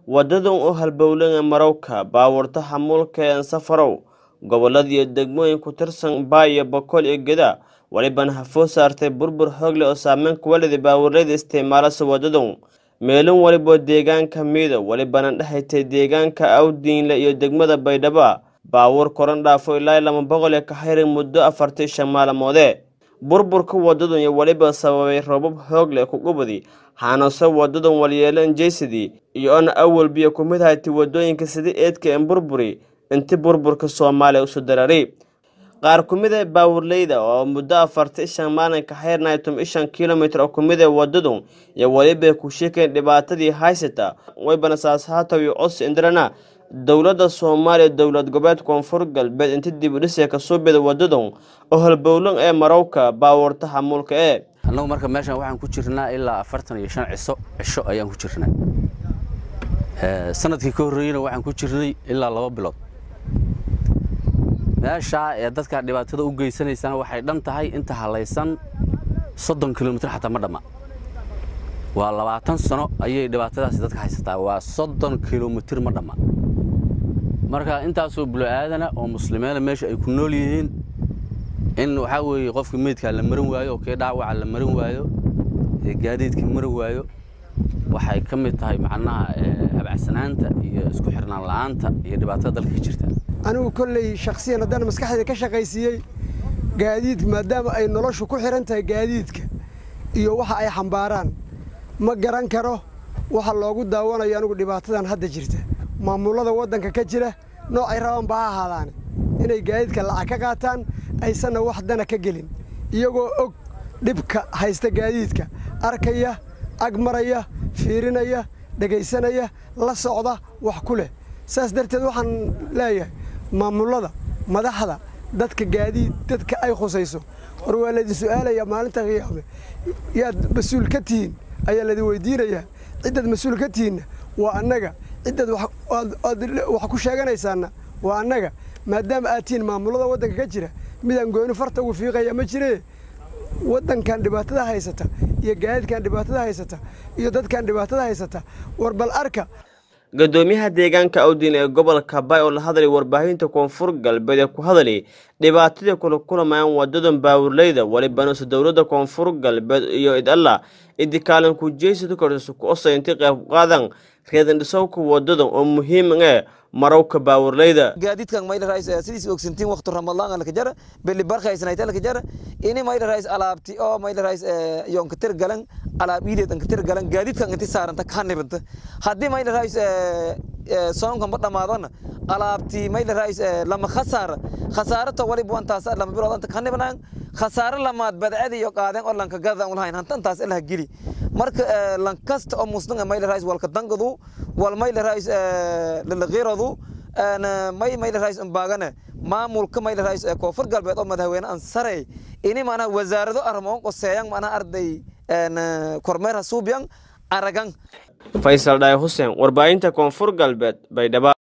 wadadan u halbowlan marowka baabuurta xamuulka ee safarow gobolada iyo degmooyin ku tirsan baay iyo boqol iyo geda walibana hafoo saartay burbur xoog leh oo saameyn ku waliday baabuurleyda isticmaalasa wadadan meelin waliboo deegaanka miida walibana dhexaytay deegaanka awdiinle iyo degmada baydhabo baabuur koran dhaafo ilaa lama boqol ee ka hayran muddo afartii shan maalmoode burburka wadadan iyo weliba sababay roobab xoog leh ku gubadi xaanase wadadan walyeelan jeysadii iyo ona awal biyo ku mid haytay wadooyinka sida eedka en burburi inti burburka soomaaliya usu darari qaar ku mid ee baawurleyda oo muddo afarti shan maalin ka xayrnay tum ishan kilomitr oo ku mid ee wadadu iyo welibay ku sheekeen dhibaatadii haysata waybana saashaatow iyo cos indirana dowladda soomaaliya dowlad goboleed koonfur galbeed inta dib u dhisee kasoo bida wadadan oo halbowlan ee marowka baabuurta xamuulka ee annagu marka meeshan waxaan ku jirnaa ilaa afartan iyo shan ciso cisho ayaan ku jirnaa sanadkii ka horreeyena waxaan ku jirnay ilaa laba bilood meeshaa ee dadka dhibaatada u geysanaysana waxay dhan tahay inta halaysan soddon kilomitr xataa ma dhamma waa labaatan sano ayay dhibaatadaasi dadka haysataa waa soddon kilomitr ma dhamma marka intaasoo bulo-aadana oo muslimiina meesha ay ku nool yihiin in waxaa weeye qofka meydkaa la marin waayo oo kii dhaawaca la marin waayo ee gaadiidka marin waayo waxay ka mid tahay macnaha habacsanaanta iyo isku xirnaan la'aanta iyo dhibaatada dalka ka jirta anigu kolley shakhsiyan haddana maskaxdayda ka shaqaysiiyey gaadiidka maadaama ay noloshu ku xihan tahay gaadiidka iyo waxa ay xambaaraan ma garan karo waxa loogu daawanayo anigu dhibaatadan hadda jirta maamullada waddanka ka jira noocay rabaan ba ha ahaadaane inay gaadiidka lacag ka qaataan aysanna wax dana ka gelin iyagoo og dhibka haysta gaadiidka arkaya ag maraya fiirinaya dhegaysanaya la socda wax ku leh saas darteed waxaan leeyahay maamullada madaxda dadka gaadiid dadka ay khusayso war waa laydin su'aalayaa maalinta qiyaame yaad mas-uul ka tihiin ayaa laydin weydiinayaa ciddaad mas-uul ka tihiinna waa annaga ciddaad wax ku sheeganaysaanna waa annaga maadaama aad tihiin maamullada waddanka ka jira midaan gooni farta ugu fiiqaya ma jiree waddankan dhibaatada haysata iyo gaadiidkan dhibaatada haysata iyo dadkan dhibaatada haysata war bal arka gadoomiyaha deegaanka awdiin ee gobolka bay oo la hadlay warbaahinta koonfur galbeed ee ku hadlay dhibaatadii kula kulamayaan wadadan baawurleyda walibanuse dowladda koonfur galbeed iyo id alla idikaalan ku jeysadu kartisu ku osa inti qayb qaadan reedan dhisowka wadadan oo muhiim ee marowka baawurleyda gaadiidkan mayla rais sidiis ogsantiin waqti ramadaan la kajara beli barkaysnayta la kajara ini mayla rais alaabti oo mayla rais yon katir galan alaab iideed an katir galan gaadiidkan inti saaranta kanibanta haddii mayla rais soonkan ba dhamaadona alaabti mayla rais lama khasaara khasaarata waliba wantaas lama bilood anta kanibnaan khasaare lamaad badcadi iyo qaadeen oo lanka gadan ulahayn hantantaas ilaha geli marka lankasta oo muslim mayla rais walka dangadu wal mayla rais lalaqiradu may mayla rais baagane maamulka mayla rais koonfur galbeed oo madaxweyne aan sarey ini maanaha wasaarado arrimoon qoseeyaan maanaha arday kormeer hasuubyan aragan faysal dhaay xuseen warbaahinta koonfur galbeed baydhabo